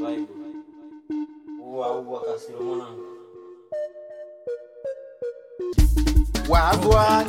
vibe. Uwa uwa kasiro mwanangu. Wagwan.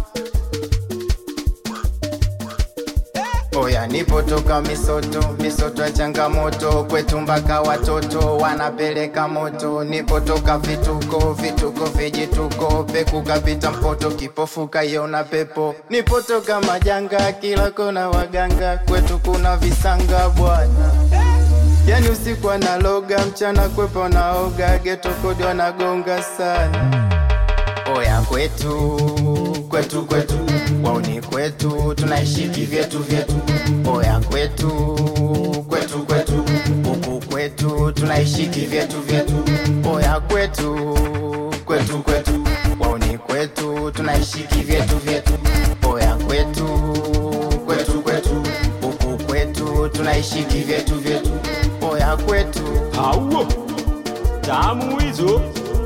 Oya nipotoka misoto, misoto ya changamoto, kwetu mpaka watoto wanapeleka moto. Nipotoka vituko, vituko vijituko, peku kapita mpoto, kipofu kaiona pepo. Nipotoka majanga, kila kona waganga, kwetu kuna visanga bwana. Yani usiku analoga, mchana kwepo naoga, geto kodi wanagonga sana. Oya kwetu kwetu kwetu wauni kwetu tunaishi kivyetu vyetu. Oya kwetu kwetu kwetu huku kwetu tunaishi kivyetu vyetu. Oya kwetu kwetu kwetu wauni kwetu tunaishi kivyetu vyetu. Oya kwetu kwetu kwetu huku kwetu tunaishi kivyetu vyetu. Oya kwetu Hauo tamu hizo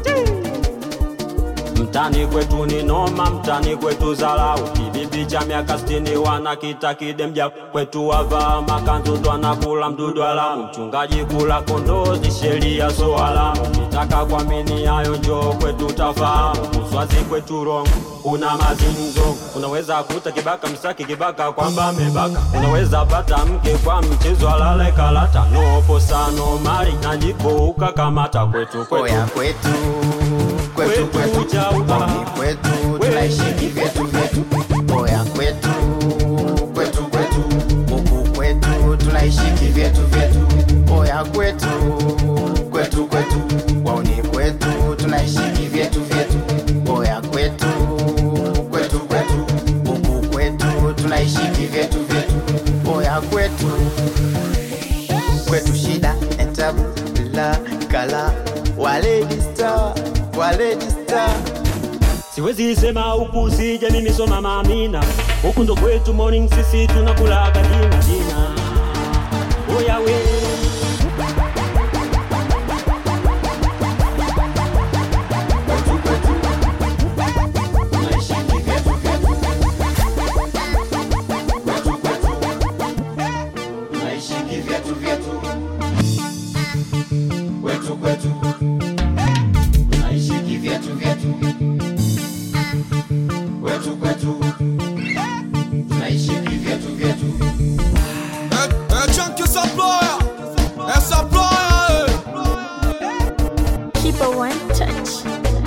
mtani kwetu ni noma, mtani kwetu zalau. Kibibi cha miaka sitini wanakita kidemja kwetu, wavaa makanzu twanakula mdudu alamu. Mchungaji kula kondoo ni sheria so alamu. Kitaka kuamini hayo njoo kwetu tafahamu. Uswazi kwetu rongo una mazinzo, unaweza kuta kibaka msaki kibaka kwamba amebaka. Unaweza pata mke kwa mchezo alale kalata, nopo sano mali na jiko ukakamata kwetu kwetu Oya kwetu kwetu Kwetu kwetu chauba. Wami kwetu tunaishi kivyetu vyetu Oya kwetu kwetu kwetu Huku kwetu tunaishi kivyetu vyetu Oya kwetu kwetu kwetu Wauni kwetu tunaishi kivyetu vyetu Oya kwetu kwetu kwetu Huku kwetu tunaishi kivyetu vyetu Oya kwetu kwetu shida etabu la kala waledi star waledi star Siwezi sema huku sije mimi soma mamina huku ndo kwetu morning sisi tunakulaga dina dina oya we kwetu kwetu tunaishi kivyetu vyetu kwetu kwetu tunaishi kivyetu vyetu kwetu kwetu tunaishi kivyetu vyetu kwetu kwetu tunaishi kivyetu vyetu É, é Junkie Supplier, é Supplier, Keep a one touch.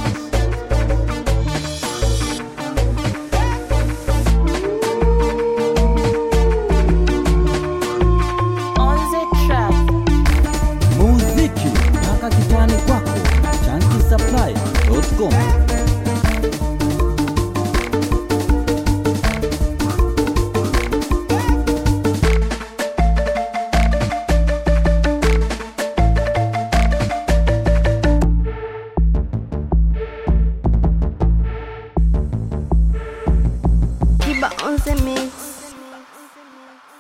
On the track. muziki mpaka kitani kwako chankisapply.com